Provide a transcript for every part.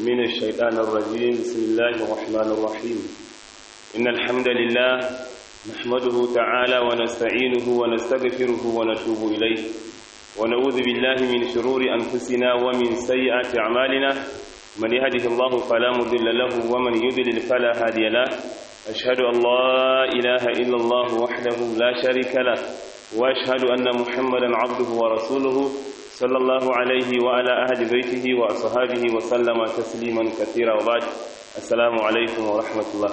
من الشيطان الرجيم بسم الله الرحمن الرحيم إن الحمد لله نحمده تعالى ونستعينه ونستغفره ونتوب إليه ونعوذ بالله من شرور أنفسنا ومن سيئات أعمالنا من يهده الله فلا مضل له ومن يضلل فلا هادي له أشهد أن لا إله إلا الله وحده لا شريك له وأشهد أن محمدا عبده ورسوله صلى الله عليه وعلى أهل بيته وأصحابه وسلم تسليما كثيرا وبعد السلام عليكم ورحمة الله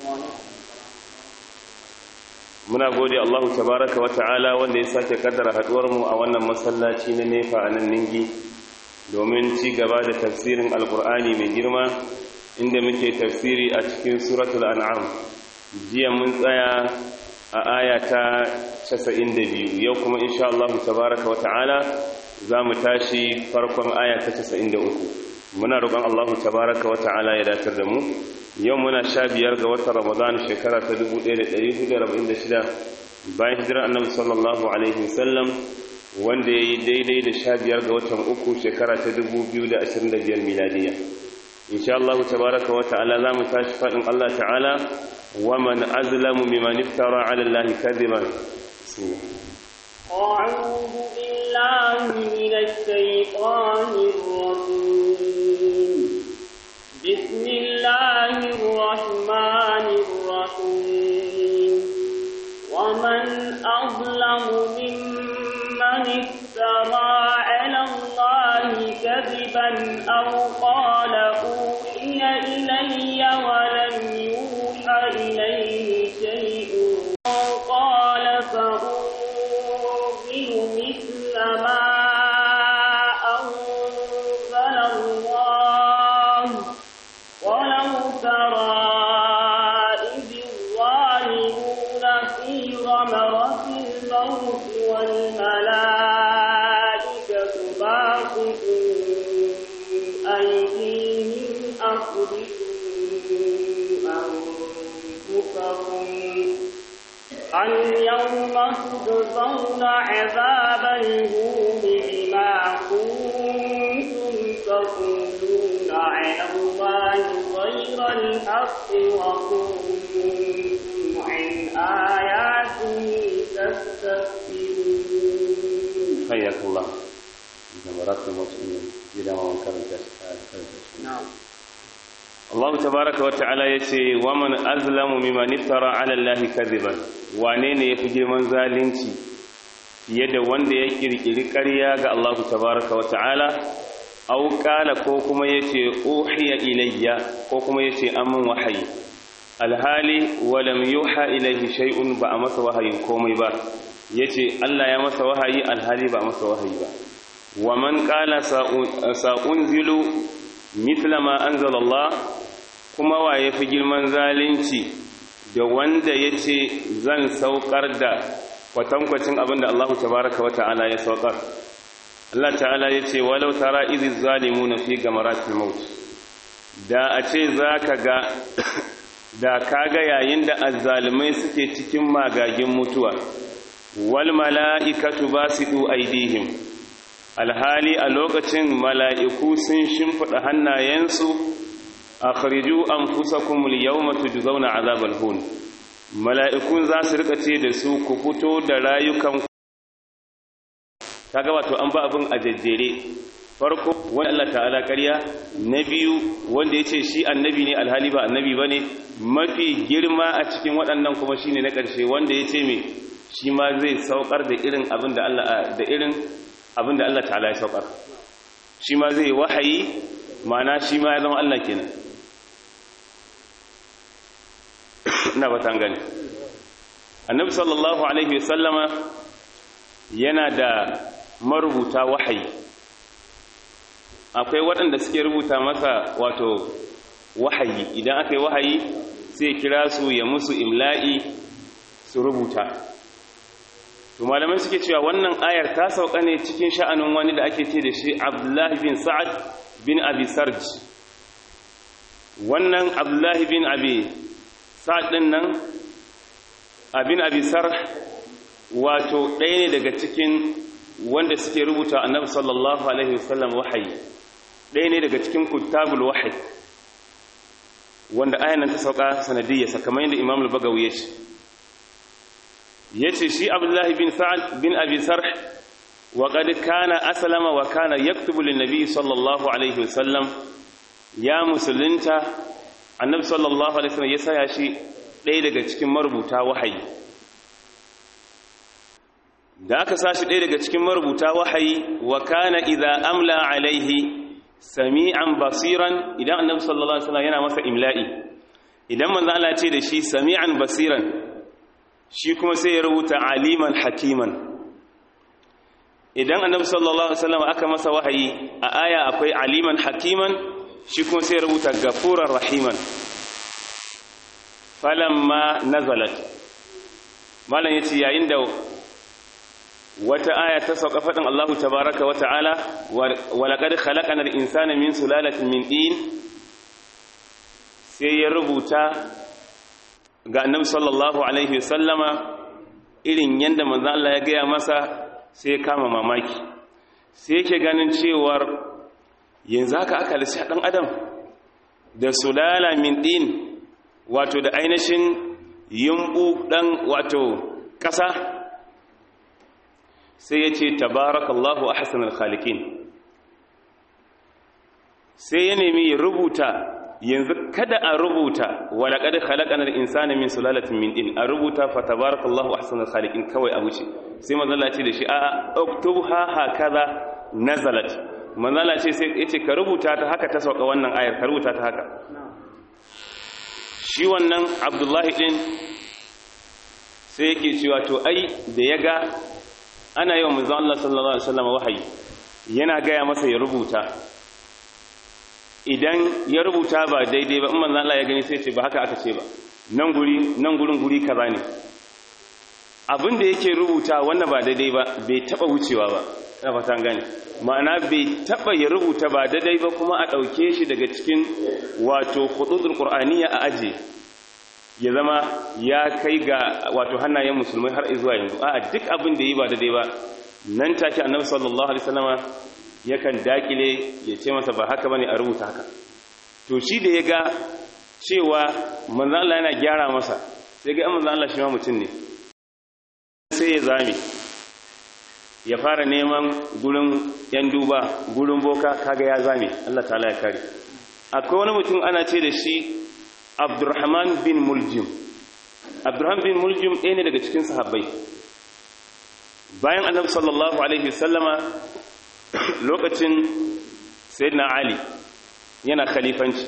muna gode Allah tabaraka wa ta'ala wanda ya sake kaddara haduwar mu a wannan masallaci na nefa a nan ningi domin ci gaba da tafsirin alkur'ani mai girma inda muke tafsiri a cikin suratul an'am jiya mun tsaya a aya ta 92 yau kuma insha Allah tabaraka wa ta'ala za mu tashi farkon aya ta 93 muna roƙon Allah tabaraka wa ta'ala ya datar da mu yau muna sha biyar ga watan ramadan shekara ta 1446 bayan hijirar annabi sallallahu alaihi wasallam wanda ya yi daidai da sha biyar ga watan uku shekara ta 2025 miladiya insha Allah tabaraka wa ta'ala za mu tashi faɗin Allah ta'ala wa man azlamu mimman iftara ala Allah kadiban أعوذ بالله من الشيطان الرجيم بسم الله الرحمن الرحيم ومن أظلم ممن افترى على الله كذبا أو قال أوحي إلي ولم يوحى إليه شيء أو قال فأنزل مثل ما أنزل الله ولو ترى إذ الظالمون في غمرة الموت والملائكة باسطوا أيديهم أخرجوا أنفسكم اليوم تجزون عذاب الهون بما كنتم تقولون على الله غير الحق وكنتم عن آياته تستكبرون حياك الله جمرات المسلمين إلى ما كانت نعم Allah tabaraka wa ta'ala yace wa man azlamu mimman iftara 'ala Allahi kadiban wane ne yafi girman zalunci fiye da wanda ya kirkiri ƙarya ga Allah tabaraka wa ta'ala aw qala ko kuma yace uhiya ilayya ko kuma yace amin wahayi alhali wa lam yuha ilayhi shay'un ba a masa wahayin komai ba yace Allah ya masa wahayi alhali ba a masa wahayi ba wa man qala sa'unzilu mithla ma anzala Allah kuma waye fi girman zalunci da wanda ya ce zan saukar da kwatankwacin abin da Allah tabaraka wata'ala ya saukar Allah ta'ala ya ce walau tara izi zalimu na fi gamaratul maut da a ce za ka ga da ka ga yayin da azzalumai suke cikin magagin mutuwa wal mala'ikatu basidu aidihim alhali a lokacin mala'iku sun shimfiɗa hannayensu akhriju anfusakum al-yawma tujzauna 'adhabal hun mala'ikun za su rika ce da su ku fito da rayukan kaga wato an ba abin a jajjere farko wani Allah ta'ala ƙarya na biyu wanda ya ce shi annabi ne alhali ba annabi ba ne mafi girma a cikin waɗannan kuma shi ne na ƙarshe wanda ya ce me shi ma zai saukar da irin abin da Allah da irin abin da Allah ta'ala ya saukar shi ma zai wahayi ma'ana shi ma ya zama Allah kenan ina ba ta gani annabi sallallahu alaihi wasallama yana da marubuta wahayi akwai waɗanda suke rubuta masa wato wahayi idan aka yi wahayi sai kira su ya musu imla'i su rubuta to malamai suke cewa wannan ayar ta sauka ne cikin sha'anin wani da ake ce da shi abdullahi bin sa'ad bin abi sarj wannan abdullahi bin abi sa'ad ɗin nan abin abi sarh wato ɗaya ne daga cikin wanda suke rubuta annabi sallallahu alaihi wasallam wahayi ɗaya ne daga cikin kutabul wahid wanda ayan ta sauka sanadiyya kamar yadda Imam al-Bagawi ya ce yace shi Abdullah bin Sa'ad bin Abi Sarh wa qad kana aslama wa kana yaktubu lin-nabi sallallahu alaihi wasallam ya musulunta annabi sallallahu alaihi wasallam ya saya shi ɗaya daga cikin marubuta wahayi da aka sashi ɗaya daga cikin marubuta wahayi wa kana idza amla alaihi sami'an basiran idan annabi sallallahu alaihi wasallam yana masa imla'i idan manzo Allah ce da shi sami'an basiran shi kuma sai ya rubuta aliman hakiman idan annabi sallallahu alaihi wasallam aka masa wahayi a aya akwai aliman hakiman shi kuma sai ya rubuta gafurar rahiman falamma nazalat malam yace yayin da wata aya ta sauka faɗin Allahu tabaraka wa ta'ala wa laqad khalaqana al-insana min sulalatin min din sai ya rubuta ga annabi sallallahu alaihi wasallama irin yanda manzo Allah ya gaya masa sai kama mamaki sai yake ganin cewar yanzu haka aka lissi dan adam da sulala min din wato da ainihin yumbu dan wato ƙasa sai ya ce tabarakallahu a hasanar khalikin sai ya nemi ya rubuta yanzu kada a rubuta walaƙar halakanar insani min sulalatin min din a rubuta fa tabarakallahu a hasanar khalikin kawai a wuce sai manzala ce da shi a oktoba hakaza nazalat manzala ce sai ya ce ka rubuta ta haka ta sauka wannan ayar ka rubuta ta haka shi wannan abdullahi din sai yake cewa to ai da ya ga ana yi wa manzon Allah sallallahu alaihi wasallam wahayi yana gaya masa ya rubuta idan ya rubuta ba daidai ba in manzon Allah ya gani sai ce ba haka aka ce ba nan guri nan gurin guri kaza ne abin da yake rubuta wannan ba daidai ba bai taba wucewa ba ina fata gane ma'ana bai taba ya rubuta ba daidai ba kuma a dauke shi daga cikin wato khutudul qur'aniyya a aje ya zama ya kai ga wato hannayen musulmai har zuwa yanzu a duk abin da yi ba daidai ba nan take annabi sallallahu alaihi wasallama yakan dakile ya ce masa ba haka bane a rubuta haka to shi da ya ga cewa manzo Allah yana gyara masa sai ga manzo Allah shi ma mutum ne sai ya zame ya fara neman gurin yan duba gurin boka kaga ya zame Allah ta'ala ya kare akwai wani mutum ana ce da shi Abdurrahman bin Muljim Abdurrahman bin Muljim ɗaya ne daga cikin sahabbai bayan annabi sallallahu alaihi wasallama lokacin sayyidina Ali yana khalifanci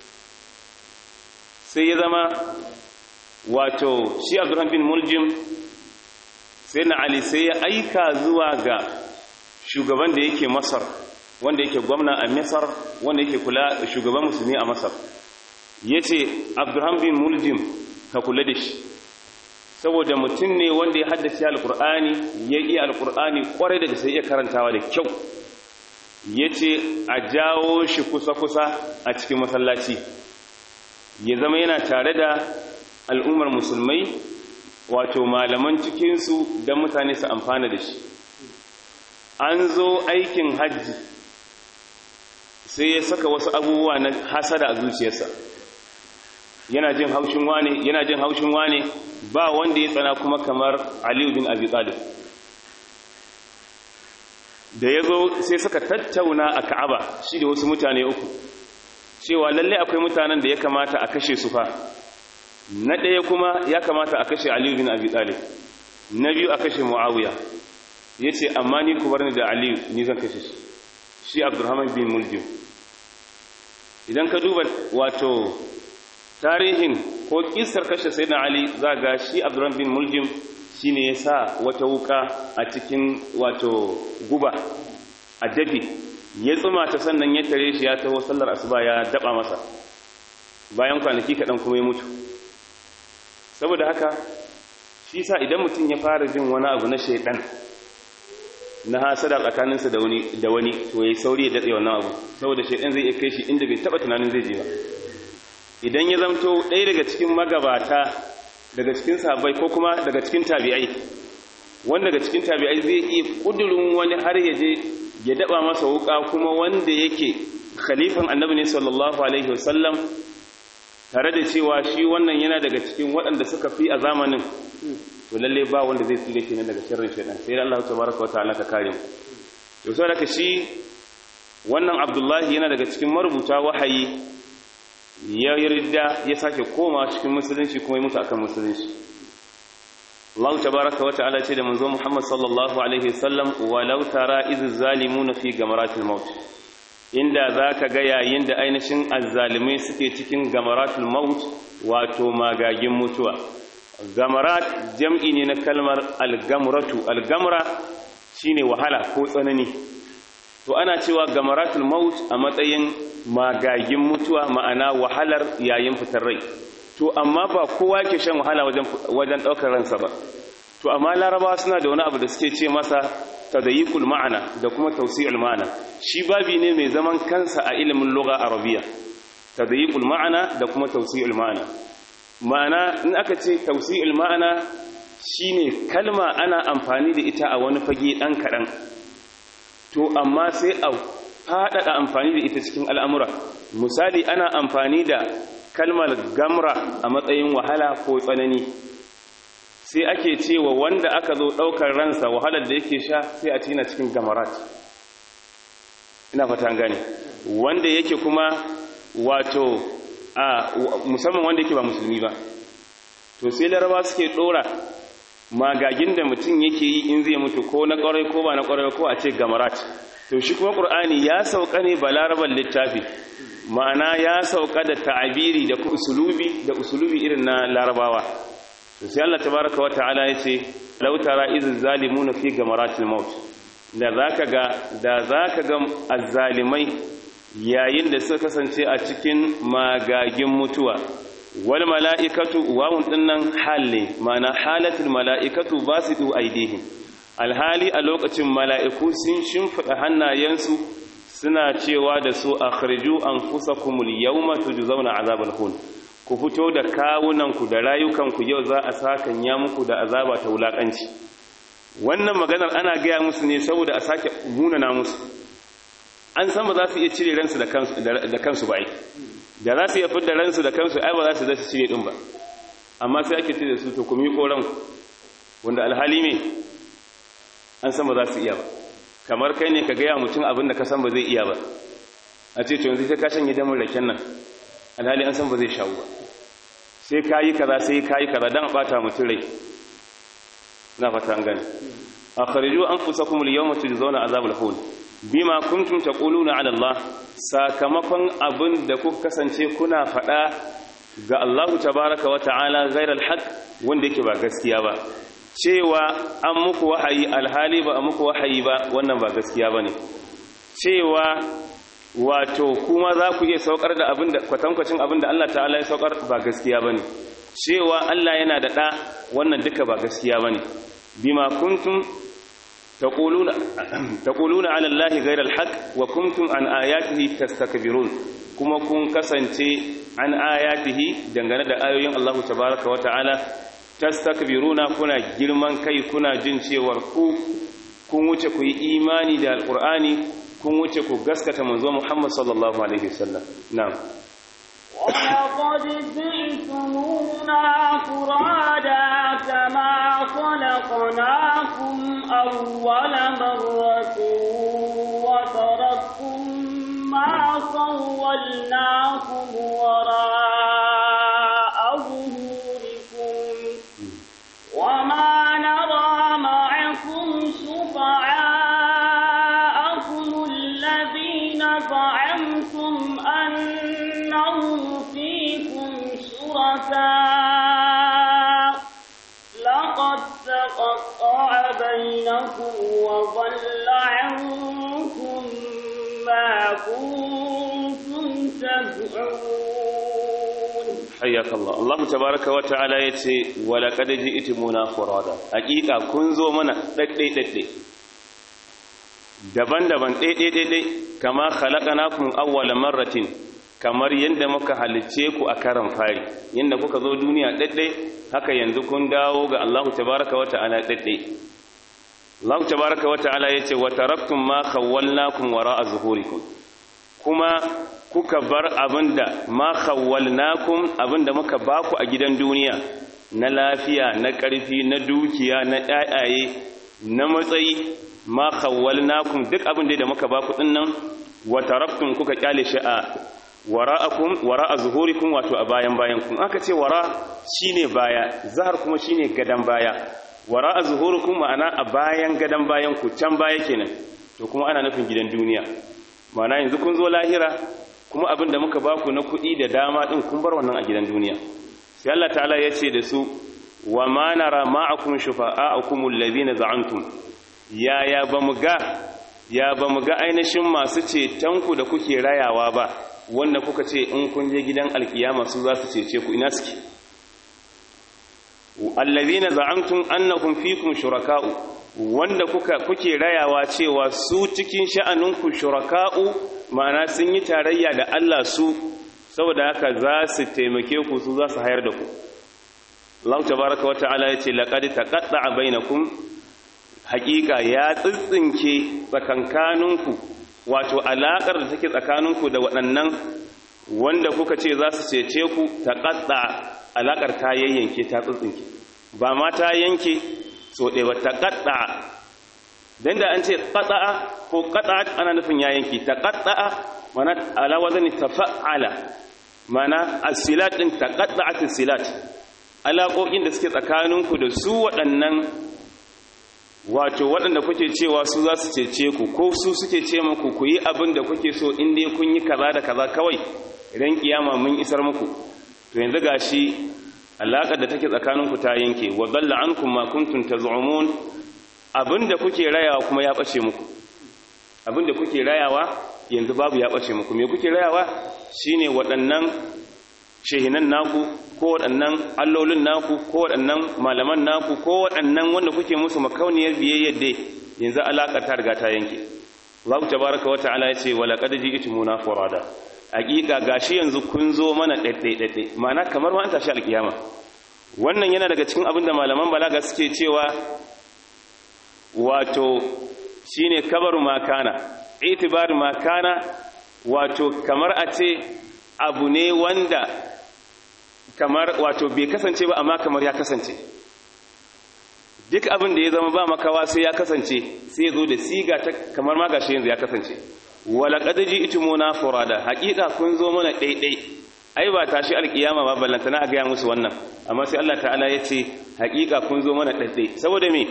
sai ya zama wato shi Abdurrahman bin Muljim sayyidina Ali sai ya aika zuwa ga shugaban da yake Masar wanda yake gwamna a Masar wanda yake kula shugaban musulmi a Masar ya ce abdurham bin muljim ka kula da shi saboda mutum ne wanda ya haddace alkur'ani ya iya alkur'ani kwarai da sai iya karantawa da kyau ya ce a jawo shi kusa-kusa a cikin masallaci ya zama yana tare da al'ummar musulmai wato malaman cikinsu don mutane su amfana da shi an zo aikin hajji sai ya saka wasu abubuwa na hasada a zuciyarsa yana jin haushin wane yana jin haushin wane ba wanda ya tsana kuma kamar Aliyu bin Abi Talib da yazo sai suka tattauna a Ka'aba shi da wasu mutane uku cewa lalle akwai mutanen da ya kamata a kashe su fa na ɗaya kuma ya kamata a kashe Aliyu bin Abi Talib na biyu a kashe Muawiya yace amma ni ku bar ni da Aliyu ni zan kashe shi shi Abdurrahman bin Muljim idan ka duba wato tarihin ko kisar kashe sayyidina ali za ga shi abdurrahman bin muljim shine ya sa wata wuka a cikin wato guba a dafi ya tsuma ta sannan ya tare shi ya taho sallar asuba ya daba masa bayan kwanaki kaɗan kuma ya mutu saboda haka shi sa idan mutum ya fara jin wani abu na shaidan na hasada tsakaninsa da wani da wani to yayi sauri ya datse wannan abu saboda shaidan zai iya kai shi inda bai taba tunanin zai je ba idan ya zamto ɗaya daga cikin magabata daga cikin sahabbai ko kuma daga cikin tabi'ai wanda daga cikin tabi'ai zai iya kudurin wani har ya je ya daba masa wuka kuma wanda yake khalifan annabi ne sallallahu alaihi wasallam tare da cewa shi wannan yana daga cikin waɗanda suka fi a zamanin to lalle ba wanda zai tsire kenan daga sharrin shaitan sai Allah tabaraka wa ta'ala ka kare mu to sai da shi wannan Abdullahi yana daga cikin marubuta wahayi ya yarda ya sake koma cikin musulunci kuma ya mutu akan musulunci Allah tabaraka wa ta'ala ce da manzo Muhammad sallallahu alaihi wasallam walau tara iz zalimuna fi gamaratil maut inda zaka ga yayin da ainihin azzalimai suke cikin gamaratul maut wato magagin mutuwa gamarat jam'i ne na kalmar algamratu algamra shine wahala ko tsanani to ana cewa gamaratul maut a matsayin magagin mutuwa ma'ana wahalar yayin fitar rai to amma ba kowa ke shan wahala wajen wajen daukar ransa ba to amma larabawa suna da wani abu da suke ce masa tadayiqul ma'ana da kuma tawsi'ul ma'ana shi babi ne mai zaman kansa a ilimin lugha arabiya tadayiqul ma'ana da kuma tawsi'ul ma'ana ma'ana in aka ce tawsi'ul ma'ana shine kalma ana amfani da ita a wani fage dan kadan to amma sai a faɗaɗa amfani da ita cikin al'amura misali ana amfani da kalmar gamra a matsayin wahala ko tsanani sai ake cewa wanda aka zo ɗaukar ransa wahalar da yake sha sai a cina cikin gamarat ina fata gane wanda yake kuma wato a musamman wanda yake ba musulmi ba to sai laraba suke ɗora magagin da mutum yake yi in zai mutu ko na ƙwarai ko ba na ƙwarai ko a ce gamarat to shi kuma ƙur'ani ya sauka ne ba laraban littafi ma'ana ya sauka da ta'abiri da usulubi da usulubi irin na larabawa to sai Allah tabaraka wa ta'ala yace law tara iz zalimuna fi gamaratil maut da zaka ga da zaka ga azzalimai yayin da suka kasance a cikin magagin mutuwa wal mala'ikatu wawun dinnan halle ma'ana halatul mala'ikatu basitu aidihim alhali a lokacin mala'iku sun shimfida hannayensu suna cewa da su akhriju anfusakumul yawma tujzauna azabal hun ku fito da kawunanku da rayukanku yau za a sakanya muku da azaba ta wulakanci wannan maganar ana gaya musu ne saboda a sake munana musu an san ba za su iya cire ransu da kansu da kansu ba ai da za su iya fitar ransu da kansu ai ba za su da su cire din ba amma sai ake ce da su to ku miƙo ranku wanda alhali me an san ba za su iya ba kamar kai ne ka gaya mutum abin da ka san ba zai iya ba a ce to yanzu sai ka shanye damar raken nan alhali an san ba zai shawo ba sai ka yi kaza sai ka yi kaza don a ɓata mutum rai na fata an gani a khariju an fusa kuma liyau mutu da zauna azabul hul bima kuntum taquluna ala Allah sakamakon abin da kuka kasance kuna faɗa ga Allahu tabaraka wa ta'ala ghairal haqq wanda yake ba gaskiya ba cewa an muku wahayi alhali ba a muku wahayi ba wannan ba gaskiya ba ne cewa wato kuma za ku iya saukar da abin da kwatankwacin abin da Allah ta'ala ya saukar ba gaskiya ba ne cewa Allah yana da ɗa wannan duka ba gaskiya ba ne bima kuntum taquluna ala Allah ghayra al-haq wa kuntum an ayatihi tastakbirun kuma kun kasance an ayatihi dangane da ayoyin Allah tabaaraka wa ta'ala tastakbiruna kuna girman kai kuna jin cewar ku kun wuce ku yi imani da alqur'ani kun wuce ku gaskata manzo Muhammad sallallahu alaihi wasallam na'am ولقد جئتمونا فرادا كما خلقناكم أول مرة وتركتم ما خولناكم وراء ظهوركم وما نرى معكم شفعاءكم الذين زعمتم أنهم فيكم شركاء لقد تقطع بينكم وضل عنكم ما كنتم تدعون حياك الله الله تبارك وتعالى yace wala kad ji'tumuna furada hakika kun zo mana daddai daddai daban-daban daidai daidai kama khalaqnakum awwala marratin kamar yanda muka halicce ku a karan fari yanda kuka zo duniya daddai haka yanzu kun dawo ga Allah tabaaraka wa ta'ala daddai Allah tabaaraka wa ta'ala yace wa taraktum ma khawwalnakum wara'a zuhurikum kuma kuka bar abinda ma khawwalnakum abinda muka baku a gidan duniya na lafiya na ƙarfi na dukiya na ƴaƴaye na matsayi ma khawwalnakum duk abin da muka baku dinnan wa taraktum kuka kyale shi a wara'akum wara'a zuhurikum wato a bayan bayan kun aka ce wara shine baya zahar kuma shine gadan baya wara'a zuhurikum ma'ana a bayan gadan bayan ku can baya kenan to kuma ana nufin gidan duniya ma'ana yanzu kun zo lahira kuma abin da muka baku na kuɗi da dama din kun bar wannan a gidan duniya sai Allah ta'ala ya ce da su wa ma nara ma'akum shufa'akum alladhina za'antum ya ya bamu ga ya bamu ga ainihin masu cetonku da kuke rayawa ba wanda kuka ce in kun je gidan alkiyama su za su cece ku ina suke allazina za'amtum annakum fikum shuraka'u wanda kuka kuke rayawa cewa su cikin sha'aninku shuraka'u ma'ana sun yi tarayya da Allah su saboda haka za su taimake ku su za su hayar da ku Allah tabaraka wa ta'ala yace laqad taqatta'a bainakum haqiqa ya tsitsinke tsakankaninku wato alaƙar da take tsakaninku da waɗannan wanda kuka ce za su cece ku ta ƙaɗa alaƙar ta yayyanke ta tsintsinke ba ma ta yanke so ɗaya ba ta ƙaɗa don da an ce ƙaɗa ko ƙaɗa ana nufin ya yanke ta ƙaɗa mana alawa zane ta fa'ala mana asilat ɗin ta ƙaɗa a silat alaƙoƙin da suke tsakaninku da su waɗannan wato waɗanda kuke cewa su za su cece ku ko su suke ce muku ku yi abin da kuke so in dai kun yi kaza da kaza kawai idan kiyama mun isar muku to yanzu gashi alaƙar da take tsakaninku ta yanke wa dalla ankum ma kuntum taz'umun abin da kuke rayawa kuma ya bace muku abin da kuke rayawa yanzu babu ya bace muku me kuke rayawa shine waɗannan shehinan naku ko waɗannan allolin naku ko waɗannan malaman naku ko waɗannan wanda kuke musu makauniyar biyayyar dai yanzu alaƙa ta riga ta yanke Allah tabaraka wa ta'ala ya ce wa laqad ji'tumuna furada haƙiƙa gashi yanzu kun zo mana ɗaiɗai ɗaiɗai ma'ana kamar ma an tashi alƙiyama wannan yana daga cikin abin da malaman balaga suke cewa wato shine kabaru makana itibar makana wato kamar a ce abu ne wanda kamar wato bai kasance ba amma kamar ya kasance duk abin da ya zama ba makawa sai ya kasance sai zo da siga ta kamar ma gashi yanzu ya kasance wala qad ji'tumuna furada haqiqa kun zo mana daidai ai ba tashi alkiyama ba ballantana a gaya musu wannan amma sai Allah ta'ala ya ce haqiqa kun zo mana daidai saboda me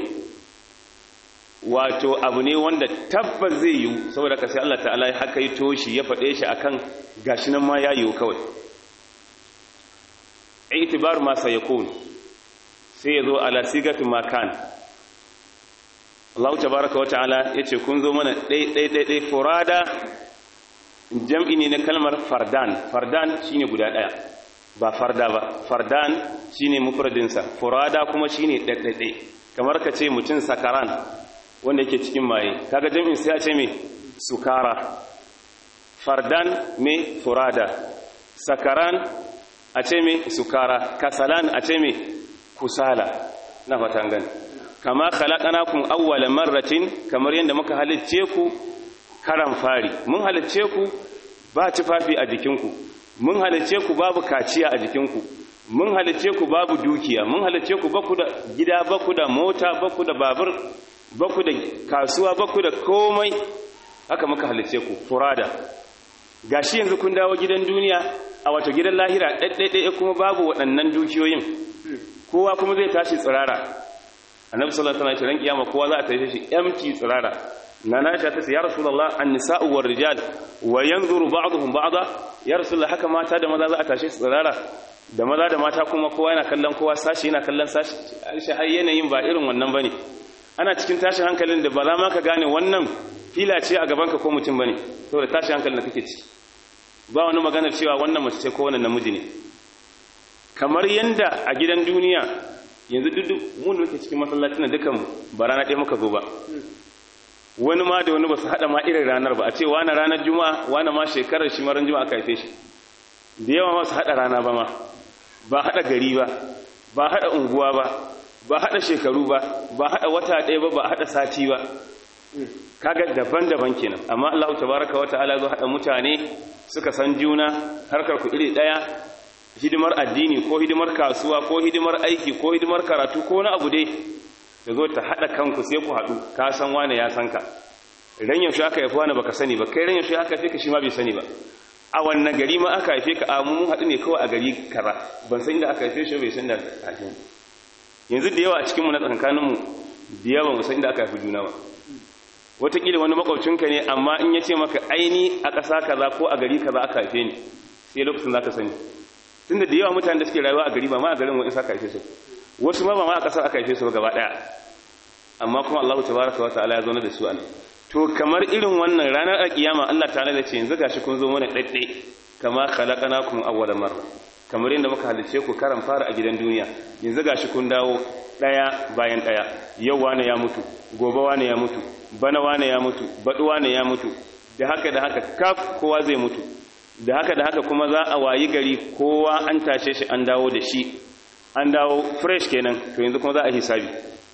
wato abu ne wanda tabbas zai yiwu saboda ka sai Allah ta'ala ya haka yi toshi ya faɗe shi akan gashi nan ma ya yiwu kawai itibar ma sayakun sai yazo ala sigatu makan Allah tabaaraka wa ta'ala yace kun zo mana dai dai dai dai furada jam'i ne na kalmar fardan fardan shine guda daya ba farda ba fardan shine mufradin sa furada kuma shine daddade kamar ka ce mutun sakaran wanda yake cikin maye kaga jam'in sai a ce me sukara fardan me furada sakaran a ce me sukara kasalan a ce me kusala na fatan gani kama khalaqnakum awwala marratin kamar yadda muka halicce ku karan fari mun halicce ku ba tufafi a jikinku mun halicce ku babu kaciya a jikinku mun halicce ku babu dukiya mun halicce ku baku da gida baku da mota baku da babur baku da kasuwa baku da komai haka muka halicce ku furada gashi yanzu kun dawo gidan duniya a wato gidan lahira ɗaiɗaiɗai kuma babu waɗannan dukiyoyin kowa kuma zai tashi tsirara annabi sallallahu alaihi wasallam kiyama kowa za a tashi shi empty tsirara nana ta ce ya rasulullah an-nisa'u war rijal wa yanzuru ba'dhum ba'da ya rasulullah haka mata da maza za a tashi tsirara da maza da mata kuma kowa yana kallon kowa sashi yana kallon sashi shi har yanayin ba irin wannan bane ana cikin tashin hankalin da ba za ma ka gane wannan fila ce a gaban ka ko mutum bane saboda tashin hankalin da kake ci ba wani maganar cewa wannan mace ce ko wannan namiji ne kamar yanda a gidan duniya yanzu duk mun da cikin masallacin dukan ba rana ɗaya muka zo ba wani ma da wani ba su haɗa ma irin ranar ba a ce wani ranar juma'a wani ma shekarar shi maran juma'a aka haife shi da yawa ma su haɗa rana ba ma ba haɗa gari ba ba haɗa unguwa ba ba haɗa shekaru ba ba haɗa wata ɗaya ba ba haɗa sati ba kaga daban-daban kenan amma Allah tabaraka wa ta'ala zo hada mutane suka san juna harkar ku iri daya hidimar addini ko hidimar kasuwa ko hidimar aiki ko hidimar karatu ko na abu dai da zo ta hada kanku sai ku hadu ka san wane ya san ka ran yaushe aka haifi wani baka sani ba kai ran yaushe aka haife ka shi ma bai sani ba a wannan gari ma aka haife ka a mun hadu ne kawai a gari kaza ban san inda aka haife shi bai san da haife yanzu da yawa a cikin mu na tsakankanin mu da yawa mu san inda aka haifi juna ba wataƙila wani makwabcinka ne amma in ya ce maka aini a ƙasa kaza ko a gari kaza aka haife ni sai lokacin za ka sani tunda da yawa mutane da suke rayuwa a gari ba ma a garin wani aka haife su wasu ma ba ma a ƙasar aka haife su gaba ɗaya amma kuma Allah tabaraka wa ta'ala ya zo da su an to kamar irin wannan ranar alkiyama Allah ta'ala da ce yanzu gashi kun zo mana ɗaiɗai kama khalaqnakum awwala marra kamar yadda muka halice ku karan fara a gidan duniya yanzu gashi kun dawo ɗaya bayan ɗaya yau wane ya mutu gobe wane ya mutu bana wane ya mutu baɗu wane ya mutu da haka da haka kaf kowa zai mutu da haka da haka kuma za a wayi gari kowa an tashe shi an dawo da shi an dawo fresh kenan to yanzu kuma za a hisabi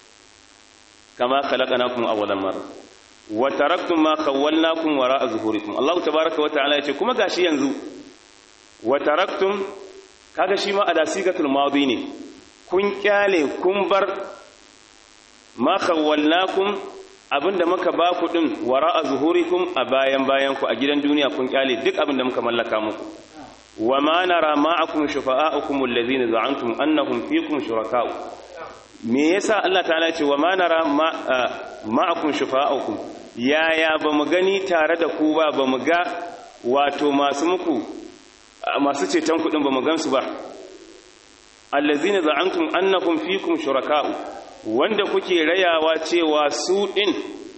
kama khalaqnakum awwalan marra wa taraktum ma khawwalnakum wara'a zuhurikum Allah tabaaraka wa ta'ala yace kuma gashi yanzu wa taraktum kaga shi ma ada sigatul madi ne kun kyale kun bar ma khawwalnakum abinda muka ba ku din wara'a zuhurikum a bayan bayan ku a gidan duniya kun kyale duk abinda muka mallaka muku wa ma nara ma'akum shufa'akum alladhina za'antum annahum fikum shuraka'u me yasa Allah ta'ala ce wa ma nara ma'akum shufa'akum yaya bamu gani tare da ku ba bamu ga wato masu muku masu ceton kudin bamu gansu ba allazina za'antum annakum fikum shuraka'u wanda kuke rayawa cewa su din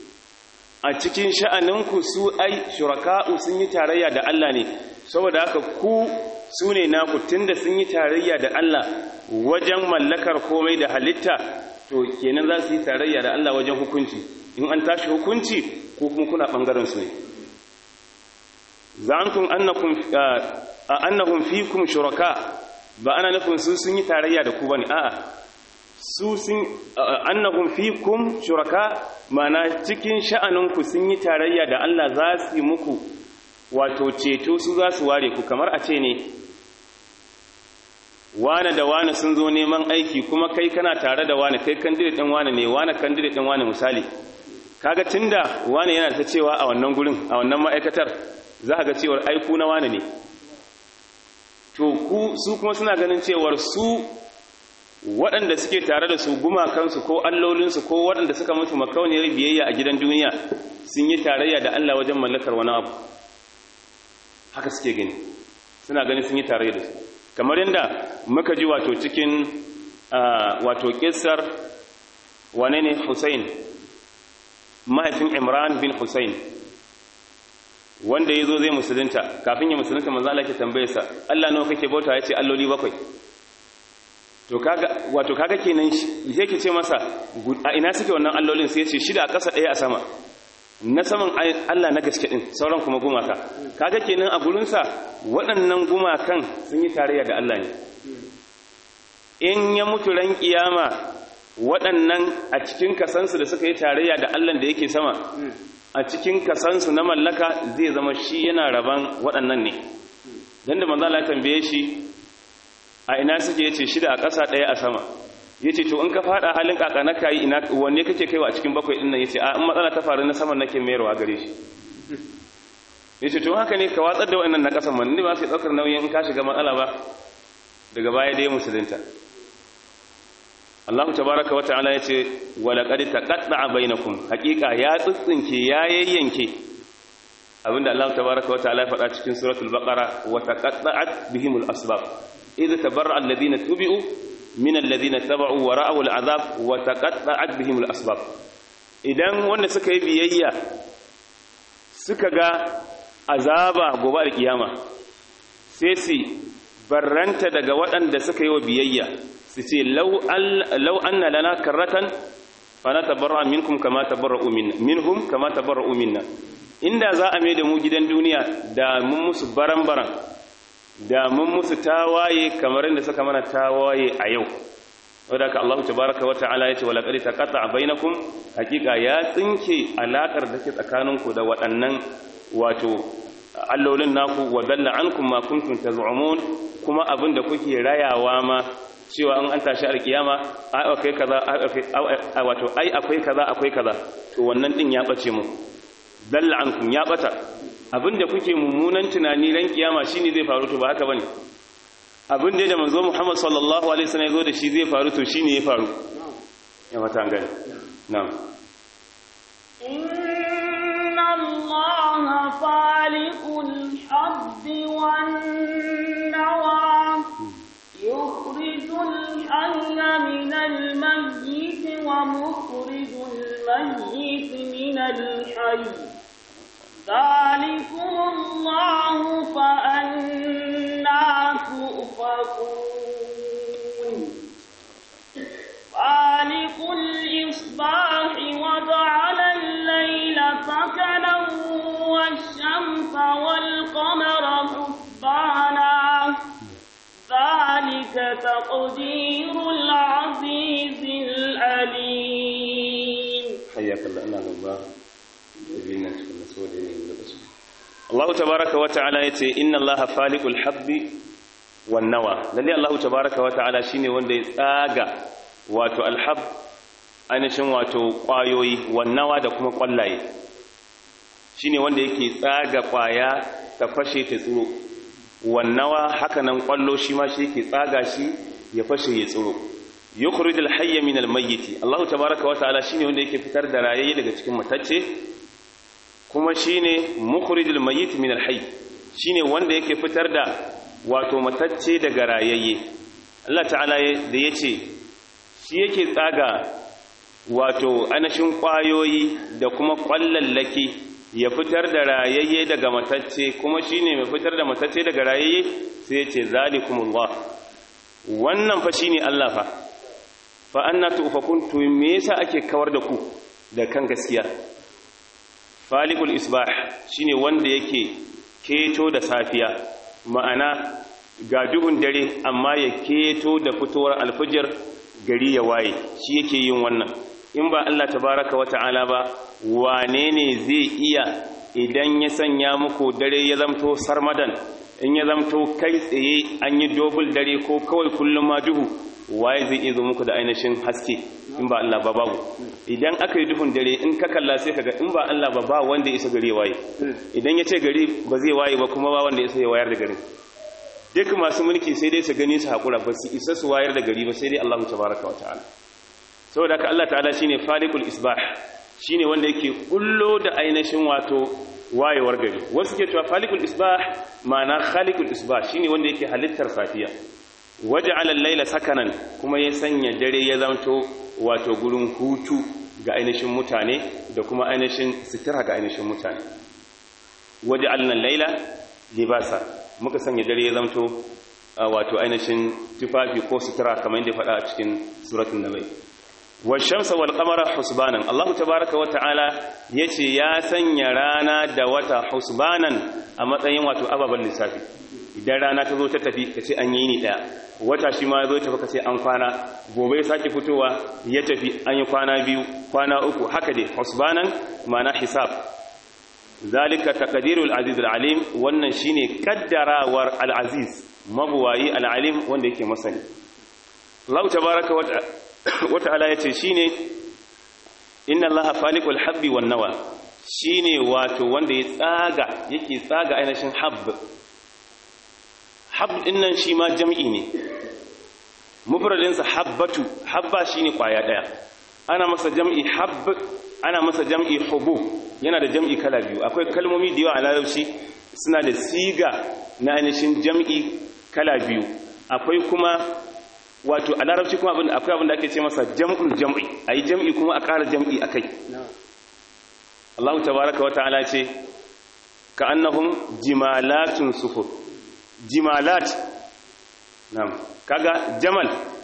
a cikin sha'aninku su ai shuraka'u sun yi tarayya da Allah ne saboda haka ku su ne naku tunda sun yi tarayya da Allah wajen mallakar komai da halitta to kenan za su yi tarayya da Allah wajen hukunci in an tashi hukunci ko kuma kuna bangaren su ne za'antum annakum annahum fikum shuraka ba ana nufin su sun yi tarayya da ku bane a'a su sun annahum fikum shuraka mana cikin sha'aninku sun yi tarayya da Allah za su yi muku wato ceto su za su ware ku kamar a ce ne wane da wane sun zo neman aiki kuma kai kana tare da wane kai candidate din wane ne wane candidate din wane misali kaga tunda wane yana ta cewa a wannan gurin a wannan ma'aikatar za ka ga cewar aiku na wane ne to ku su kuma suna ganin cewar su waɗanda suke tare da su gumakansu ko allolinsu ko waɗanda suka mutu makauniyar biyayya a gidan duniya sun yi tarayya da Allah wajen mallakar wani abu haka suke gani suna gani sun yi tarayya da su kamar yadda muka ji wato cikin wato kissar wane ne Hussein mahaifin Imran bin Hussein wanda ya zo zai musulunta kafin ya musulunta manzo Allah ke tambayarsa Allah nawa kake bauta ya ce alloli bakwai to kaga wato kaga kenan sai ke ce masa a ina suke wannan allolin sai ya ce shida a ƙasa ɗaya a sama na saman Allah na gaske din sauran kuma gumaka kaga kenan a gurin sa waɗannan gumakan sun yi tarayya da Allah ne in ya mutu ran kiyama waɗannan a cikin kasansu da suka yi tarayya da Allah da yake sama a cikin kasansu na mallaka zai zama shi yana raban waɗannan ne don da manzo Allah tambaye shi a ina suke yace shida a ƙasa ɗaya a sama yace to in ka fada halin kaka na kai ina wanne kake kaiwa a cikin bakwai din nan yace a in matsala ta faru na saman nake mayarwa gare shi yace to haka ne ka watsar da wannan na ƙasan man ni ba sai daukar nauyin in ka shiga matsala ba daga baya dai musulunta Allah tabaraka wa ta'ala yace wa laqad taqatta'a bainakum haqiqa ya tsitsinke ya yayyanke abinda Allah tabaraka wa ta'ala ya faɗa cikin suratul baqara wa taqatta'at bihimul asbab idh tabarra'a alladhina tubi'u min alladhina taba'u wa ra'aw al'adab wa taqatta'at bihimul asbab idan wanda suka yi biyayya suka ga azaba gobe da kiyama sai su barranta daga waɗanda suka yi wa biyayya su ce lau anna lana karratan fana tabarra minkum kama tabarra'u minna minhum kama tabarra'u minna inda za a mai da mu gidan duniya da mun musu baran-baran da mun musu tawaye kamar inda suka mana tawaye a yau wadda Allah tabaraka wa ta'ala yace wala qad taqatta bainakum hakika ya tsinke alakar da ke tsakaninku da waɗannan wato allolin naku wa dalla ankum ma kuntum taz'umun kuma abinda kuke rayawa ma cewa an an tashi alkiyama ai akwai kaza ai wato ai akwai kaza akwai kaza to wannan din ya bace mu dalla ankum ya bata abinda kuke mummunan tunani ran kiyama shine zai faru to ba haka bane abin da manzo Muhammad sallallahu alaihi wasallam yazo da shi zai faru to shine ya faru ya mata gani na'am inna allaha faliqul habbi wan nawa yukhrijul hayya minal mayyit wa mukhrijul mayyit minal hayy ذلكم الله فأنا تؤفكون خالق الإصباح وجعل الليل سكنا والشمس والقمر حسبانا ذلك تقدير العزيز العليم حياك الله أنا الله Allah tabaraka wa ta'ala yace inna Allah faliqul habbi wan nawa lalle Allah tabaraka wa ta'ala shine wanda ya tsaga wato alhab ainihin wato kwayoyi wan nawa da kuma kwallaye shine wanda yake tsaga kwaya ta fashe ta tsiro wan nawa haka nan kwallo shi ma shi yake tsaga shi ya fashe ya tsiro yukhrijul hayya minal mayyit Allah tabaraka wa ta'ala shine wanda yake fitar da rayayi daga cikin matacce kuma shine mukhrijul mayyit min al-hayy shine wanda yake fitar da wato matacce daga rayayye Allah ta'ala da yace shi yake tsaga wato anashin kwayoyi da kuma kwallallaki ya fitar da rayayye daga matacce kuma shine mai fitar da matacce daga rayayye sai yace zalikumullah wannan fa shine Allah fa fa anna tufakun to me yasa ake kawar da ku da kan gaskiya falikul isbah shine wanda yake keto da safiya ma'ana ga duhun dare amma ya keto da fitowar alfijir gari ya waye shi yake yin wannan in ba Allah tabaraka wa ta'ala ba wane ne zai iya idan ya sanya muku dare ya zamto sarmadan in ya zamto kai tsaye an yi dobul dare ko kawai kullum ma duhu waye zai iya zo muku da ainihin haske in ba Allah ba babu idan aka yi duhun dare in ka kalla sai kaga in ba Allah ba ba wanda ya isa gari waye idan ya ce gari ba zai waye ba kuma ba wanda ya isa ya wayar da garin duk masu mulki sai dai su gani su haƙura ba su isa su wayar da gari ba sai dai Allah tabaraka wa ta'ala saboda haka Allah ta'ala shine falikul isbah shine wanda yake kullo da ainihin wato wayewar gari wasu ke cewa falikul isbah ma'ana khaliqul isbah shine wanda yake halittar safiya waja'ala al-laila sakanan kuma ya sanya dare ya zanto wato gurin hutu ga ainihin mutane da kuma ainihin sitira ga ainihin mutane waja'alna al-laila libasa muka sanya dare ya zanto wato ainihin tufafi ko sitira kamar yadda faɗa a cikin suratul nabai washamsa wal qamara husbanan Allah tabaaraka wa ta'ala yace ya sanya rana da wata husbanan a matsayin wato ababan lissafi idan rana ta zo ta tafi kace an yi ni daya wata shi ma zo tafi kace an kwana gobe ya sake fitowa ya tafi an yi kwana biyu kwana uku haka dai husbanan ma'ana hisab zalika taqdirul aziz alim wannan shine kaddarawar al aziz mabuwayi al alim wanda yake masani Allah tabaaraka wa ta'ala wata'ala ya ce shi ne inna allaha falikul habbi wan nawa shi ne wato wanda ya tsaga yake tsaga ainihin habb habb dinnan shi ma jam'i ne mufradinsa habbatu habba shi ne kwaya ɗaya ana masa jam'i habb ana masa jam'i hubu yana da jam'i kala biyu akwai kalmomi da yawa a larabci suna da siga na ainihin jam'i kala biyu akwai kuma wato a larabci kuma abin akwai abin da ake ce masa jam'ul jam'i ayi jam'i kuma a ƙara jam'i akai Allah tabaaraka wa ta'ala ce ka annahum jimalatun sufur jimalat na'am kaga jamal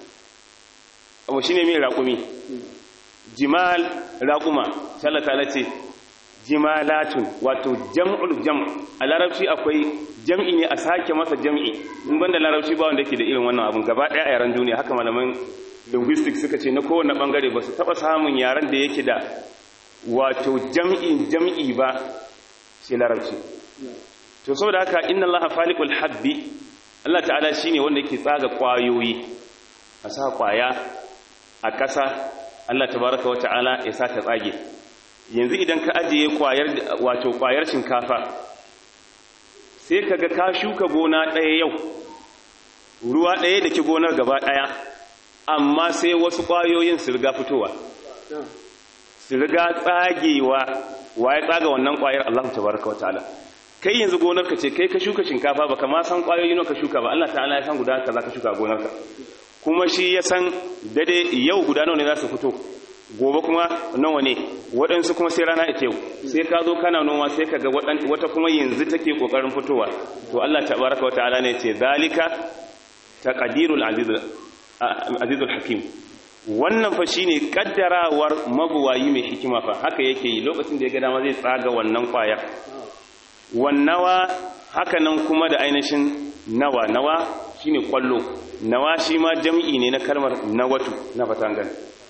abu shine mai raƙumi jimal raƙuma sallallahu ta'ala ce jimalatun wato jam'ul jam' a larabci akwai jam'i ne a sake masa jam'i in banda larabci ba wanda yake da irin wannan abun gaba ɗaya a yaran duniya haka malaman linguistics suka ce na kowane bangare ba su taba samun yaren da yake da wato jam'in jam'i ba sai larabci to saboda haka inna allaha faliqul habbi Allah ta'ala shine wanda yake tsaga kwayoyi a sa kwaya a ƙasa Allah tabaraka wa ta'ala ya sa ta tsage yanzu idan ka ajiye kwayar wato kwayar shinkafa sai kaga ka shuka gona ɗaya yau ruwa ɗaya da ki gonar gaba ɗaya amma sai wasu ƙwayoyin su riga fitowa su riga tsagewa waye tsaga wannan ƙwayar Allah tabaraka wataala kai yanzu gonarka ce kai ka shuka shinkafa baka ma san ƙwayoyi nawa ka shuka ba Allah ta'ala ya san guda kaza ka shuka gonarka kuma shi ya san dade yau guda nawa ne za su fito gobe kuma nawa ne waɗansu kuma sai rana ita yau sai ka zo kana noma sai ka ga wata kuma yanzu take ƙoƙarin fitowa to Allah tabaraka wataala ne ce zalika taqdirul azizul hakim wannan fa shine kaddarawar mabuwayi mai hikima fa haka yake yi lokacin da ya ga dama zai tsaga wannan kwaya wannawa haka nan kuma da ainihin nawa nawa shine kwallo nawa shi ma jam'i ne na kalmar nawatu na fatangan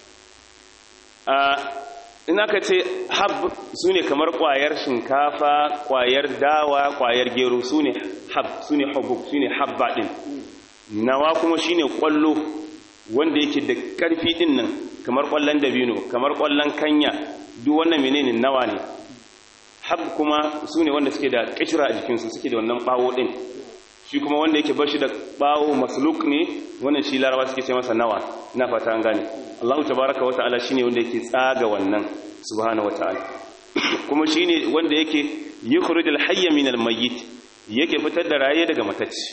a in aka ce hab sune kamar kwayar shinkafa kwayar dawa kwayar gero sune hab sune hubub sune habba din nawa kuma shine kwallo wanda yake da karfi din nan kamar kwallon dabino kamar kwallon kanya duk wannan menene nawa ne hab kuma sune wanda suke da kishira a jikinsu suke da wannan bawo din shi kuma wanda yake bashi da bawo masluk ne wannan shi larawa suke ce masa nawa ina fata an gane Allahu tabaraka wa ta'ala shine wanda yake tsaga wannan subhanahu wa ta'ala kuma shine wanda yake yukhrijul hayya minal mayyit yake fitar da raye daga matacci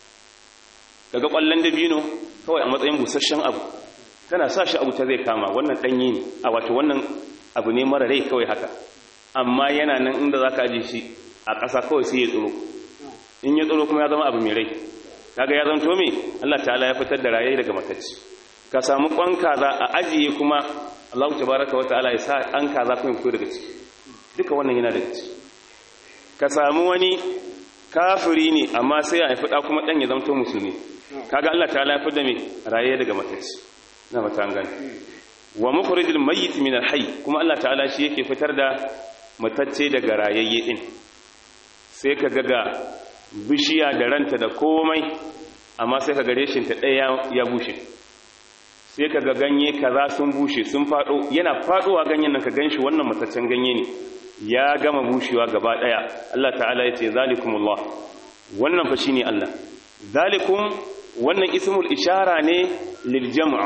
daga kwallon dabino kawai a matsayin busasshen abu tana sa shi abu ta zai kama wannan danyi ne a wato wannan abu ne mara rai kawai haka amma yana nan inda zaka aje shi a ƙasa kawai sai ya tsoro in ya tsoro kuma ya zama abu mai rai kaga ya zanto me Allah ta'ala ya fitar da raye daga matacci ka samu kwan kaza a ajiye kuma Allah tabaraka wa ta'ala ya sa an kaza kuma fito daga ciki duka wannan yana daga ciki ka samu wani kafiri ne amma sai ya haifi da kuma dan ya zanto musulmi kaga Allah ta'ala ya fitar da me raye daga matacci na mata gani wa mukhrijul mayyit min al-hayy kuma Allah ta'ala shi yake fitar da matacce daga rayayye din sai ka ga bishiya da ranta da komai amma sai ka gare shinta ɗaya ya bushe sai ka ga ganye kaza sun bushe sun faɗo yana faɗowa ganyen nan ka ganshi wannan mataccen ganye ne ya gama bushewa gaba ɗaya Allah ta'ala ya ce zalikumullah wannan fa shine Allah zalikum wannan ismul ishara ne lil jam'a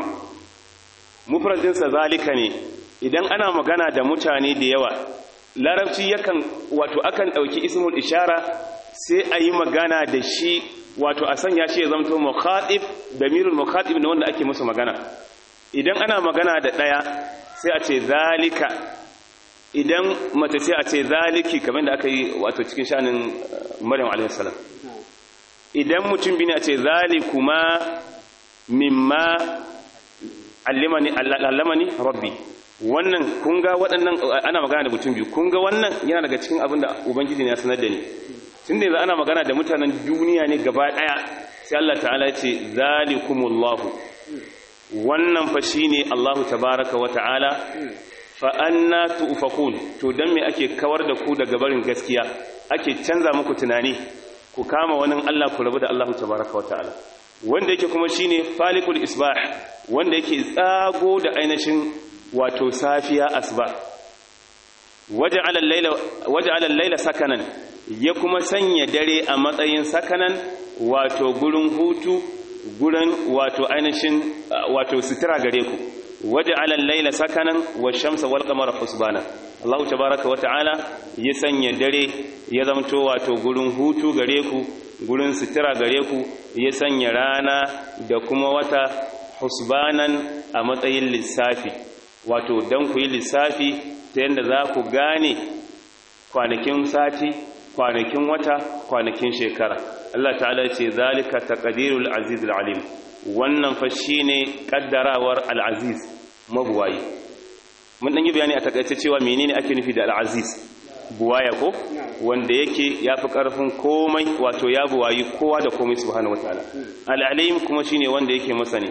mufradin sa zalika ne idan ana magana da mutane da yawa larabci yakan wato akan dauki ismul ishara sai a yi magana da shi wato a sanya shi ya zamto mukhatib damirul mukhatib ne wanda ake musu magana idan ana magana da daya sai a ce zalika idan mace sai a ce zaliki kamar da aka yi wato cikin shanin maryam alaihi salam idan mutum bi ne a ce zalikuma mimma allimani allamani rabbi wannan kun ga waɗannan ana magana da mutum biyu kun ga wannan yana daga cikin abin da ubangiji ne ya sanar da ni tun da yanzu ana magana da mutanen duniya ne gaba ɗaya sai Allah ta'ala ya ce zalikumullahu wannan fa shine Allahu tabaraka wa ta'ala fa anna tu'fakun to dan me ake kawar da ku daga barin gaskiya ake canza muku tunani ku kama wani Allah ku rabu da Allahu tabaraka wa ta'ala wanda yake kuma shine falikul isbah wanda yake tsago da ainihin wato safiya asba waja'ala al-laila waja'ala al-laila sakanan ya kuma sanya dare a matsayin sakanan wato gurin hutu gurin wato ainihin wato sitira gare ku waja'ala al-laila sakanan wash-shamsa wal-qamara husbana Allah tabaaraka wata'ala ya sanya dare ya zamto wato gurin hutu gare ku gurin sitira gare ku ya sanya rana da kuma wata husbanan a matsayin lissafi wato dan ku yi lissafi ta yadda za ku gane kwanakin sati kwanakin wata kwanakin shekara Allah ta'ala ce zalika taqdirul aziz alim wannan fa shine kaddarawar al-aziz mabuwayi mun dan yi bayani a takaice cewa menene ake nufi da al-aziz buwaya ko wanda yake yafi karfin komai wato ya buwayi kowa da komai subhanahu wataala al-alim kuma shine wanda yake masani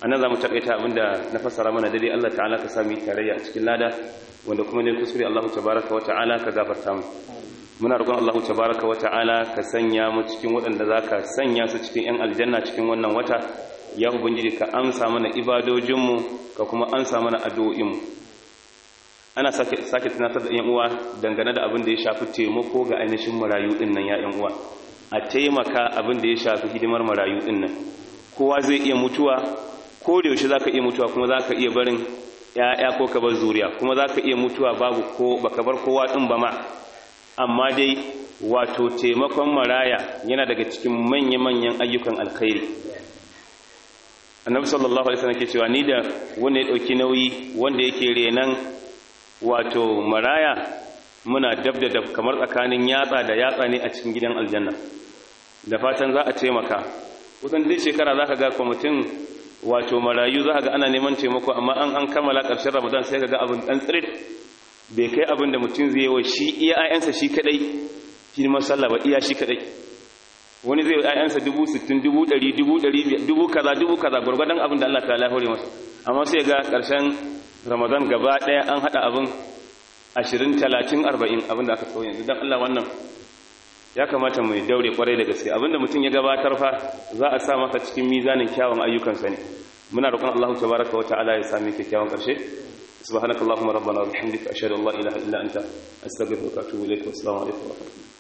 anan zamu takaita abinda na fassara mana dai Allah ta'ala ka sami tarayya a cikin lada wanda kuma ne kuskure Allah tabaaraka wa ta'ala ka gafarta mu muna roƙon Allah tabaaraka wa ta'ala ka sanya mu cikin waɗanda zaka sanya su cikin yan aljanna cikin wannan wata ya ubangiji ka amsa mana ibadojinmu ka kuma amsa mana addu'o'inmu ana sake sake tunatar da yan uwa dangane da abin da ya shafi taimako ga ainihin marayu din nan ya yan uwa a taimaka abin da ya shafi hidimar marayu din nan kowa zai iya mutuwa ko da yaushe zaka iya mutuwa kuma zaka iya barin ya'ya ko ka bar zuriya kuma zaka iya mutuwa babu ko baka bar kowa din ba ma amma dai wato taimakon maraya yana daga cikin manya-manyan ayyukan alkhairi annabi sallallahu alaihi wasallam ke cewa ni da wanda ya dauki nauyi wanda yake renan wato maraya muna dab da dab kamar tsakanin yatsa da yatsa ne a cikin gidan aljanna da fatan za a taimaka kusan duk shekara za ka ga kwamitin wato marayu za ka ga ana neman taimako amma an an kammala ƙarshen ramadan sai ka ga abin ɗan tsirit bai kai abin da mutum zai wa shi iya ayansa shi kaɗai shi sallah ba iya shi kaɗai wani zai yi ayansa dubu sittin dubu ɗari dubu ɗari dubu kaza dubu kaza gwargwadon abin da Allah ta hore masa amma sai ga ƙarshen ramadan gaba ɗaya an haɗa abin ashirin talatin arba'in abin da aka tsawo yanzu don Allah wannan ya kamata mu daure kwarai da gaske abinda mutum ya gabatar fa za a sa maka cikin mizanin kyawun ayyukansa ne muna roƙon Allah tabaraka wa ta'ala ya sami kyakkyawan ƙarshe subhanakallahumma rabbana wa bihamdika ashhadu an la ilaha illa anta astaghfiruka wa atubu ilayk wa assalamu alaikum wa rahmatullahi